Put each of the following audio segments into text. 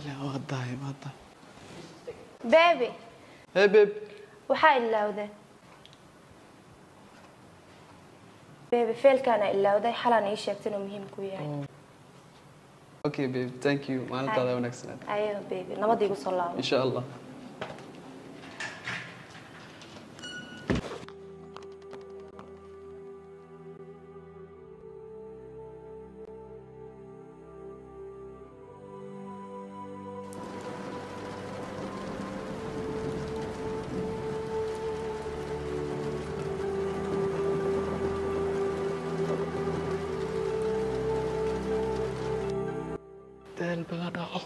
raalli ah, waa dahay waa dahay beebi hey babe waxaa ilaawday beebi feelkaana ilaawday xalaan ii sheegtay inuu muhiim ku yahay okay babe thank you maalintaada wanaagsanaa ayaga beebi nabad igu soo laabo insha allah daal badan dhaco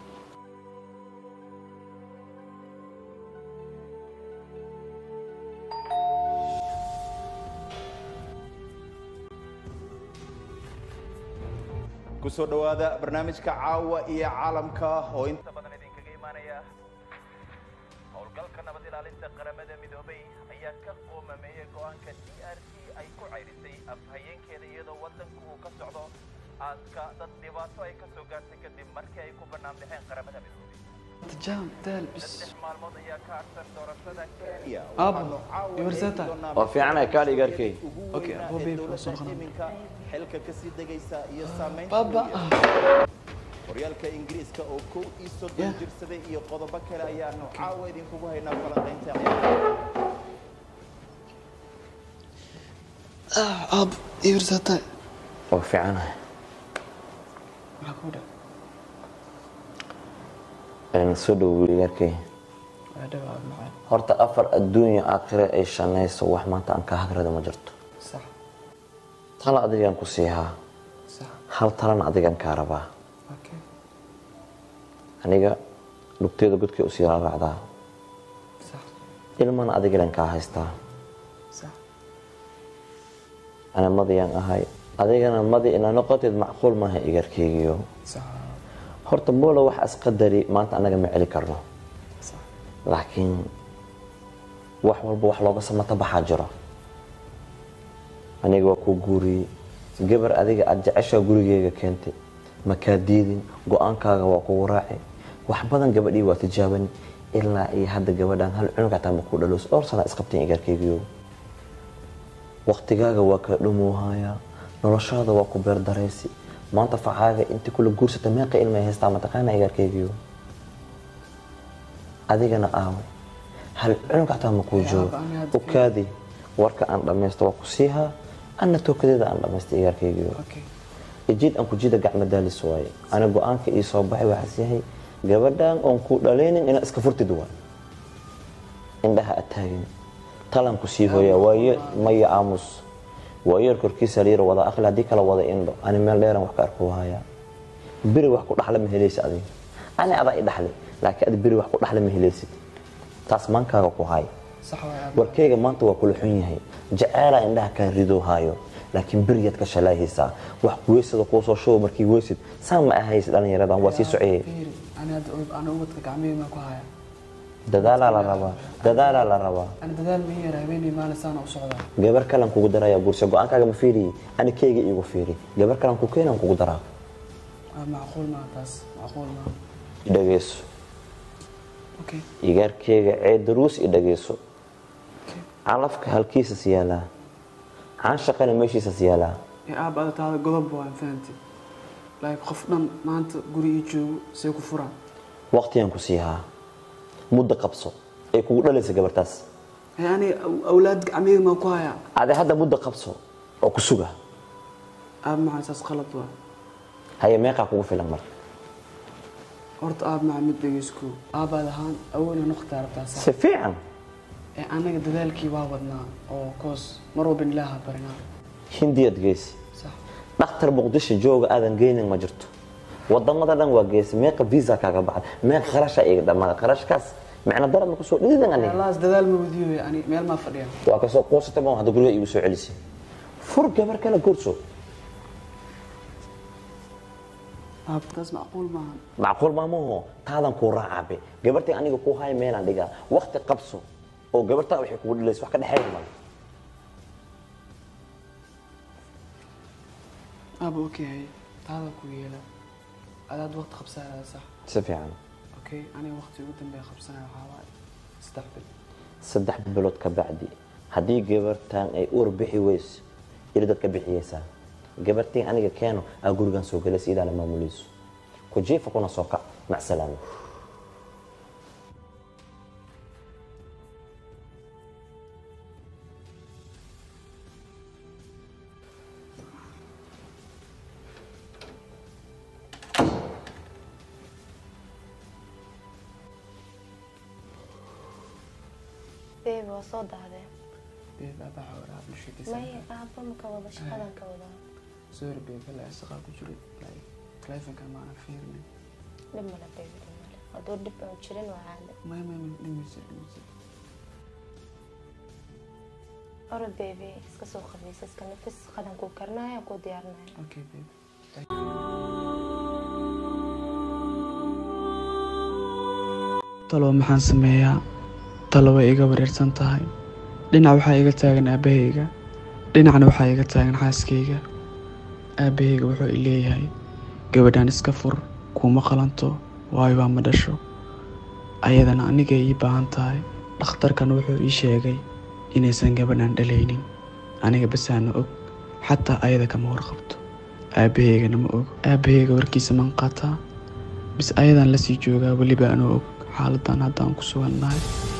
ku soo dhowaada barnaamijka caawa iyo caalamka oo inta badan idinkaga imaanaya howlgalka nabad ilaalinta qaramada midoobay ayaa ka qoomameeyay go-aanka d r c ay ku cayrisay afhayeenkeeda iyadoo wadanku uu ka socdo aaska dad dhibaato ay kasoo gaartay kadib markii ay ku bannaan baxeen qaramada midoobay jaam daal bis saddex maalmood ayaa ka harsan doorashada kenya Aabo, Iwarsata. waa fiican ay kaadhiga arkay Okay, Aabo, babe, waa soo qaban. iminka xilka kasii degaysa iyo saamaynta baba horyaalka ingiriiska oo kow iyo soddon Yeah. jirsaday iyo qodobo kale ayaanu caawa idinkugu haynaa falanqaynta aab iwirsata waa fiicanahay maxaa ku dhac een soo dhow weliga arkay waa dhawaad macaan horta afar adduunya aakhire ay shanayso wax maanta aan ka hagrada ma jirto sax tala adigaan ku siihaa sax hal talana adigaan kaa rabaa okay aniga lugteeda godkay u sii raaracdaa sax ilmana adigalan kaa haystaa sax ana madiyaan ahay adigana madi inaa noqoteed macquul maaha igarkeygiyo sax horta boola wax isqadari maanta anaga ma celi karno sax laakiin wax walba wax looga samata baxaa jiro aniga waa kuu guuriyey gabar adiga aada jeceshaa gurigeyga keentay makaa diidin go-aankaaga waa kugu raaci wax badan gabadhii waa tijaabani ilaa iyo hadda gabadhan hal cunug hataa ma kuu dhaloos dhowr sana isqabteen igarkeygiyo waqtigaaga waa kala dhumuuhayaa noloshaada waa ku beerdaraysi maanta facaaga intii kula guursata meeqa ilmay haystaa mataqaana igarkeygiyo adigana aawe hal cunug hataa ma kuu joogo Yaaba, ani hadda ukaadi warka aan dhammaysto waa ku siihaa anna tookadeeda aan dhammaysta igarkeygiyo okay ijiid aan ku jida gacmo daalis waaye ana go-aanka ii soo baxay waxaas yahay gabadhan oon ku dhalaynin inaad iska furtid waa indhaha ataagin talan ku sii hooyaa waayo maya aamus waayeer korkiisa layira wada aqli haddii kala wada indho ani meel dheeran wax ka arku hayaa beri wax ku dhaxla ma helaysa adiga ani adaa i dhaxli laakiin adi beri wax ku dhaxla ma helaysid taas maankaaga ku hay sax waay aab warkeyga maanta waa kula xun yahay jaceelaa indhaha kaa ridoo haayo laakiin beriyaad ka shalaahaysaa wax weysada kuu soo shubo markii weysid saan ma ahaysid dhallinyaradan waa sii soceye fiiri ani hadda ana ubadka gacmihii maa ku haya dadaalaa la rabaa dadaalaa la rabaa ani dadaal ma yara habeenii maalin saana u socdaa gabar kalan kugu daraya guurse go-aankaaga ma fiiriyi ani keyga iigu fiiri gabar kalan ku keenan kugu daraa Ah, macquul maa taas macquul maa idhageyso okay igaarkeyga cee daruus i dhageyso okay calafka halkiisas yaalaa caanshaqana meeshiisas yaalaa ee aab ada taada godob waan fahanti like qof dhan maanta guri ii joogo see ku furaan waqtigan ku siihaa muddo qabso ay kugu dhalaysa gabartaas ee ani aw- awlaad gacmihii maa ku haya ade hadda muddo qabso oo ku suga aab maxaa saas qalad waa haye meeqaa kugu filan marka horta aab maca mid dhegeysko aabaad ahaan awoola noqtaa rabtaa sax si fiican ee anaga dadaalkii waa wadnaa oo koos mar walba ilaaha barinaa hindiyaad geysi sax dhakhtar muqdisho jooga aadan geynin ma jirto wadamada dhan waa geysi meeqa visa kaaga baxda meeqa qarasha iga dhammaada qarashkaas micno darad ma kusoo dhididan aniga alaas dadaal ma wadiyo ani meel maa fadhiya waa kasoo quusata ma hadda guriga igu soo celisay fur gabar kale guurso aab taas macquul maahan macquul maamaho taadan kuu raacabe gabartii aniga kuu haya meelaan dhigaa waqti qabso oo gabartaa waxay kugu dhilaysa wax ka dhexeeya male aaba okay taada ku yeela adaad waqti qabsanaya sax si fiican okay aniga waqti ugu dambeeya qabsanaya waxaa waaye saddex bil saddex bilood ka bacdi haddii gabartan ay uur bixi weyso iridad ka bixiyeysaa gabartii aniga keeno aa gurigan soo galaysa idaa la maamuleyso ku jiifa kuna soo kac macsalaamo beebi waa soo daahdee beeb abaxa waraa bulshadiisa may aabba maka wada shaqadan ka wadaa sorry beeb ilaa shaqaa ku jiray like telefonka maana fiirnay dhib male beebi dhib male hadduu dhib aan jirin waa caadi may may may dhimaysa dhimaysa ora beebi iska soo qabaysa iska nafis qadan kuu karinaya kuu diyaarinaya okay beeb talo maxaan sameeyaa talo way iga wareersan tahay dhinac waxaa iga taagan aabahayga dhinacna waxaa iga taagan xaaskayga aabahayga wuxuu i leeyahay gabadhan iska fur kuuma qalanto waayo waa ma dhasho ayadana anigay ii baahan tahay dhakhtarkan wuxuu ii sheegay inaysan gabadhan dhalaynin aniga basaana og xataa ayada kama warqabto aabahaygana ma og aabahayga warkiisa man qaataa bis ayadan lasii joogaa weliba anoo og xaaladan haddaan ku sugan nahay